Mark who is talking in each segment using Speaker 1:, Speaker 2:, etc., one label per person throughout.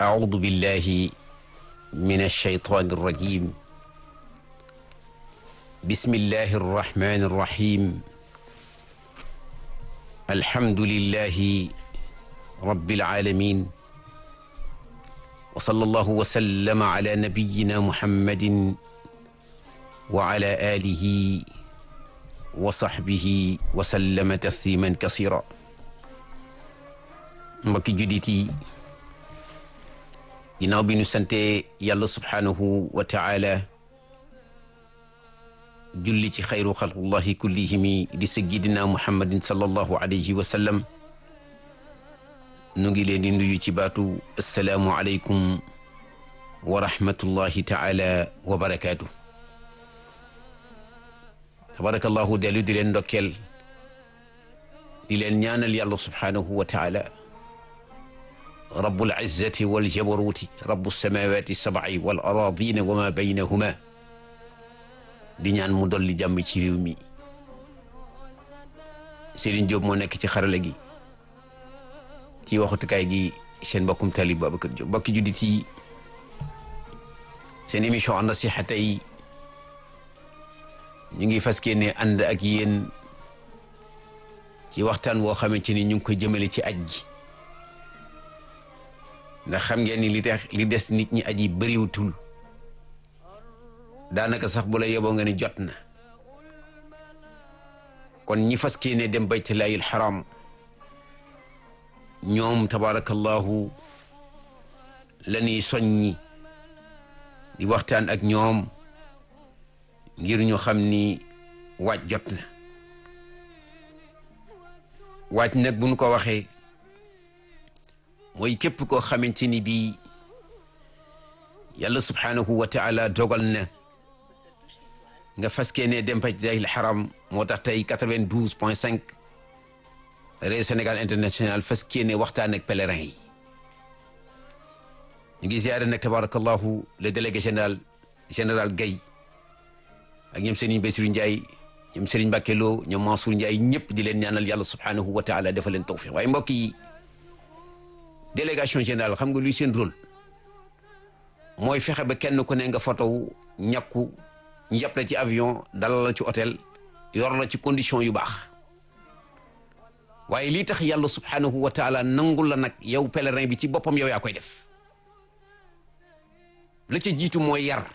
Speaker 1: أعوذ بالله من الشيطان الرجيم بسم الله الرحمن الرحيم الحمد لله رب العالمين وصلى الله وسلم على نبينا محمد وعلى آله وصحبه وسلم تسليما كثيرا mbokki jullit yi ginnaaw bi ñu sante yàlla subhaanahu wa taala julli ci xayru xalqullahi kullihimi di sayyidina muhammadin sallallahu alayhi wa sallam nu ngi leen di nuyu ci baatu assalaamu aleykum wa rahmatullahi taala wa barakaatu tabarakallahu dellu di leen ndokkeel di leen ñaanal yàlla subhaanahu wa taala rabbul izzati wal jabaruuti rabbu samawati sab'i wal aradina wa ma baynahuma di ñaan mu dolli jàmm ci réew mi Serigne Diop moo nekk ci xarala gi ci waxutukaay gi seen mbokkum talib Babacar Diop mbokki juddit yi seen émission an-nasiha tey ñu ngi fas yéene ànd ak yéen ci waxtaan woo xamante ni ñu ngi koy jëmale ci aj gi ndax xam ngeen ni li tax li des nit ñi aji bëriwutul daanaka sax bu la yeboo nga ne jot na kon ñi fas ne dem baytullaahil xaram ñoom tabaarakallahu la ñuy soññi di waxtaan ak ñoom ngir ñu xam ni waaj jot na waaj nag bu ñu ko waxee mooy képp koo xamante ni bii yàlla subhaanahu wa taala dogal na nga faskee ne dem baytullaahil xaram moo tax tey quatre-vingt-douze point cinq réew Sénégal international faskee ne waxtaan ak pèlerin yi ñu ngi ziare nag tabarakallahu le délégué général général Gaye ak ñoom Serigne Bassirou Ndiaye ñoom Serigne Mbacké Lo ñoom Mansour Ndiaye ñëpp di leen ñaanal yàlla subhaanahu wa taala dafa leen tawfiq waaye mbokk yi délégation générale xam nga luy seen rôle mooy fexe ba kenn ku ne nga photo ñàkku ñu yàpp la ci avion dalal la ci hôtel yor la ci condition yu baax waaye lii tax yàlla subhanahu wa taala nangul la nag yow pèlerin bi ci boppam yow yaa koy def la ca jiitu mooy yar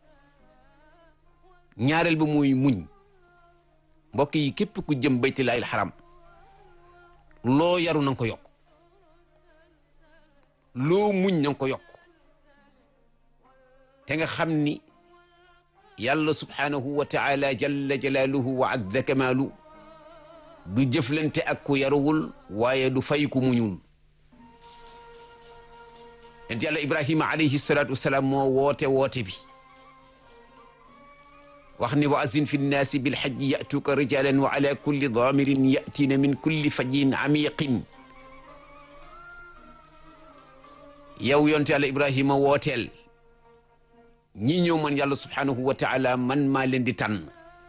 Speaker 1: ñaareel ba mooy muñ mbokk yi képp ku jëm baytullaahil xaram loo yaru na nga ko yokk loo muñ na nga ko yokk te nga xam ni yàlla subhaanahu wa taala jalla jalaaluhu wa azza kamaalu du jëflante ak ku yaruwul waaye du fay ku muñul ent yàlla ibrahima alayhi salaatu wasalaam moo woote woote bi wax ni wa azin fi nnaasi bilxajji yatuuka rijalan wa ala kulli daamirin yatiina min kulli fajin amiqin yow yonte yàlla ibrahima wooteel ñi ñëw man yàlla subhaanahu wa taala man maa leen di tànn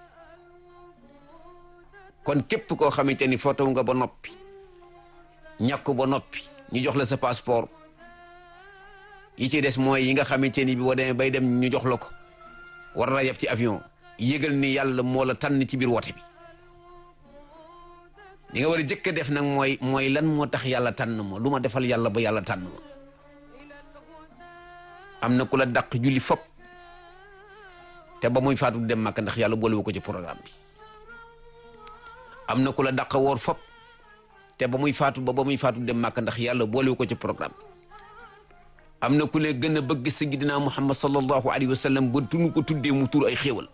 Speaker 1: kon képp koo xamante ni photo nga ba noppi ñàkk ba noppi ñu jox la sa passeport yi ci des mooy yi nga xamante ni bi boo demee bay dem ñu jox la ko war na yeb ci avion yëgal ni yàlla moo la tànn ci biir woote bi li nga war a jëkk a def nag mooy mooy lan moo tax yàlla tànn ma lu ma defal yàlla ba yàlla tànn ma am na ku la dàq julli fop te ba muy faatu dem màkk ndax yàlla boolewu ko ci programme bi am na ku la dàq woor fop te ba muy faatu ba ba muy faatu dem màkk ndax yàlla boolewu ko ci programme bi am na ku le gën a bëgg sayyidina Muhammad sallallahu alayhi wa sallam ba tunu ko tuddee mu tur ay xéewal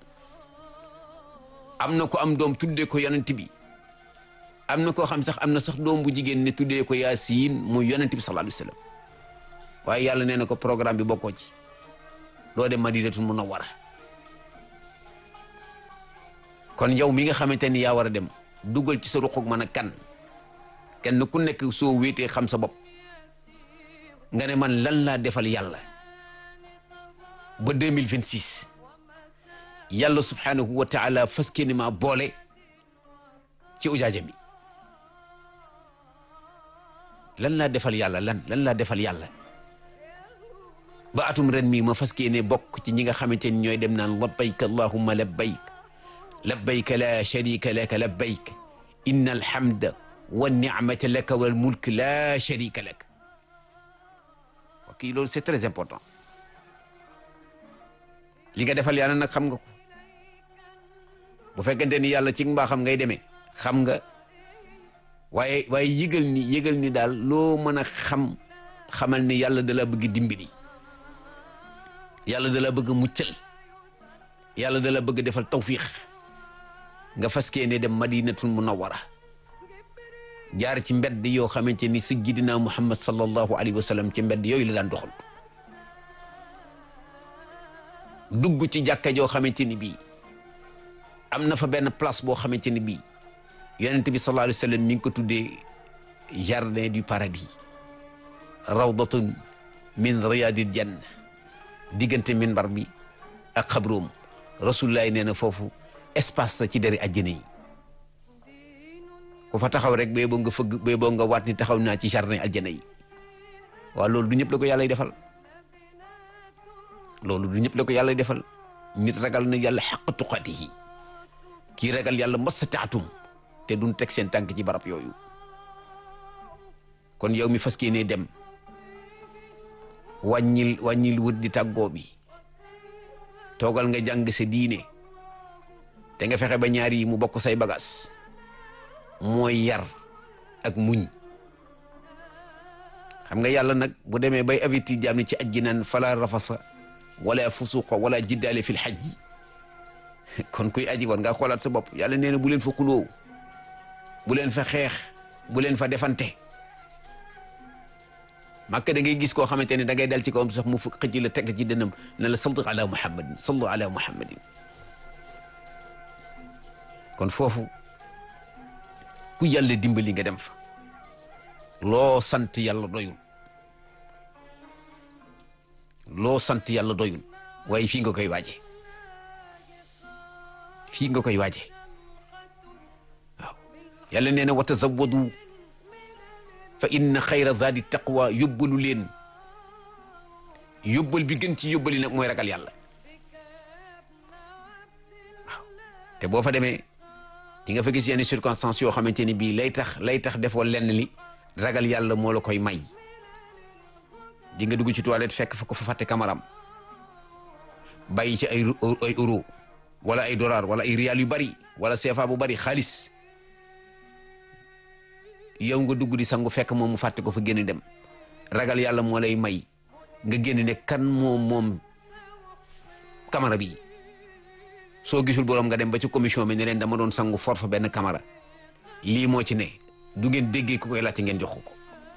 Speaker 1: am na ko am doom tuddee ko yonent bi am na koo xam sax am na sax doom bu jigéen ne tuddee ko Yaasiin muy yonent bi sallallahu alayhi wa sallam waaye yàlla nee na ko programme bi bokkoo ci doo dem Madinatul Munawwara kon yow mi nga xamante ni yaa war a dem dugal ci sa ruqug mën a kan kenn ku nekk soo wéetee xam sa bopp nga ne man lan laa defal yàlla ba deux mille vingt six yàlla subhanahu wa taala fas ni ma boole ci ujaaja mi lan laa defal yàlla lan lan laa defal yàlla ba atum ren mii ma fas yéene bokk ci ñi nga xamante ni ñooy dem naan labbayk allahumma labbayk labbayk la sharika laka labbayk inna alhamda wa ni'mata laka wal mulk la sharika lak ok loolu c'est très important li nga defal yàlla nag xam nga ko bu fekkente ni yàlla ci mbaaxam ngay demee xam nga waaye waaye yëgal ni yëgal ni daal loo mën a xam xamal ni yàlla da la bëgg dimbali yàlla da la bëgg muccal yàlla da la bëgg defal tawfiix nga faskee ne dem madinatul munawwara jaar ci mbedd yoo xamante ni sayyidina muhammad sallallahu alayhi wa sallam ci mbedd yooyu la daan doxal dugg ci jàkka joo xamante ni bii am na fa benn place boo xamante ni bii yonent bi sallallahu alayhi wa sallam mi ngi ko tuddee jardin du paradis rawdatun min riyadil janna diggante minbar bi ak xabroom rasulullah nee na foofu espace sa ci deri àjjana yi ku fa taxaw rek bee boo nga fëgg bee boo nga waat ni taxaw naa ci jardin àjjana yi waaw loolu du ñëpp la ko yàlla defal loolu du ñëpp la ko yàlla defal nit ragal na yàlla xaq tuqatihi kii ragal yàlla mastataatum te duñ teg seen tànk ci barab yooyu kon yow mi fas yéenee dem wàññil wàññil wut di tàggoo bi toogal nga jàng sa diine te nga fexe ba ñaar yi mu bokk say bagaas mooy yar ak muñ xam nga yàlla nag bu demee bay avertir jaam ni ci ajji naan fala rafasa wala fusuqa wala jiddaale fil hajji kon kuy aji war nga xoolaat sa bopp yàlla nee na bu leen fa xuloo bu leen fa xeex bu leen fa defante màkk da ngay gis koo xamante ne da ngay dal ci kawam sax mu fukk xëcc la teg ci dënam ne la sallu ala muhammadin sallu ala muhammadin kon foofu ku yàlla dimbali nga dem fa loo sant yàlla doyul loo sant yàlla doyul waaye fii nga koy waaje fii nga koy waaje waaw yàlla nee na wa tazawwadu fa inna xayra zaadi taqwa yóbbalu leen yóbbal bi gën ci yóbbali nag mooy ragal yàlla waaw te boo fa demee di nga fa gis yenn circonstances yoo xamante ni bii lay tax lay tax defoo lenn li ragal yàlla moo la koy may di nga dugg ci toilette fekk fa ko fa fàtte kamaram bàyyi ci ay ay euro wala ay dollar wala ay rial yu bari wala CFA bu bari xaalis yow nga dugg di sangu fekk moom mu fàtte ko fa génn dem ragal yàlla moo lay may nga génn ne kan moom moom camara bi soo gisul borom nga dem ba ci commission bi ne leen dama doon sangu for fa benn camara lii moo ci ne du ngeen déggee ku koy laajte ngeen jox ko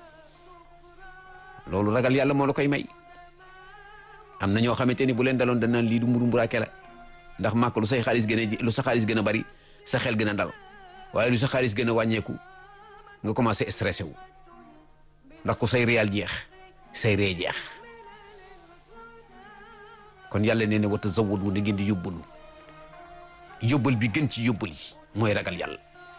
Speaker 1: loolu ragal yàlla moo la koy may am na ñoo xamante ni bu leen daloon danaan lii du mburu mburaake la ndax màkk lu say xaalis gën a lu sa xaalis gën a bari sa xel gën a dal waaye lu sa xaalis gën a wàññeeku nga commencé stressé wu ndax ku say réal jeex say ree jeex kon yàlla nee na wa tazawwadu na ngeen di yóbbalu yóbbal bi gën ci yóbbal yi mooy ragal yàlla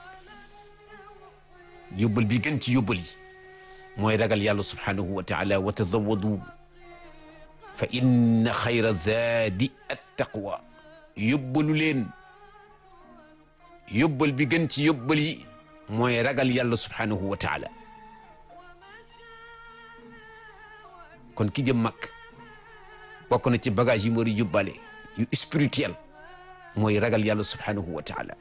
Speaker 1: yóbbal bi gën ci yóbbal yi mooy ragal yàlla subhanahu wa taala wa tazawwadu fa inna xayra zaadi attaqwa yóbbalu leen yóbbal bi gën ci yóbbal yi mooy ragal yàlla subhanahu wa taala kon ki jëm mag bokk na ci bagage yi mu war a yóbbaale yu spirituel mooy ragal yàlla subhanahu wa taala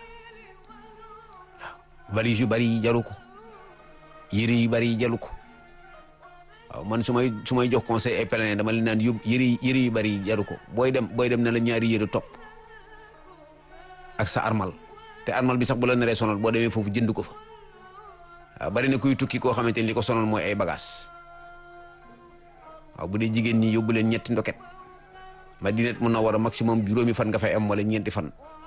Speaker 1: waaw valise yu bari yi jaru ko yére yu bari yi jaru ko waaw man su may su may jox conseil ay pèlerin dama leen naan yóbbu yére yére yu bari yi jaru ko booy dem booy dem na la ñaari yére topp ak sa armal te armal bi sax bu la naree sonal boo demee foofu jënd ko fa waaw bari na kuy tukki koo xamante ni li ko sonal mooy ay bagages waaw bu dee jigéen ñi yóbbu leen ñetti ndoket Madina mun na war a maximum juróomi fan nga fay am wala ñeenti fan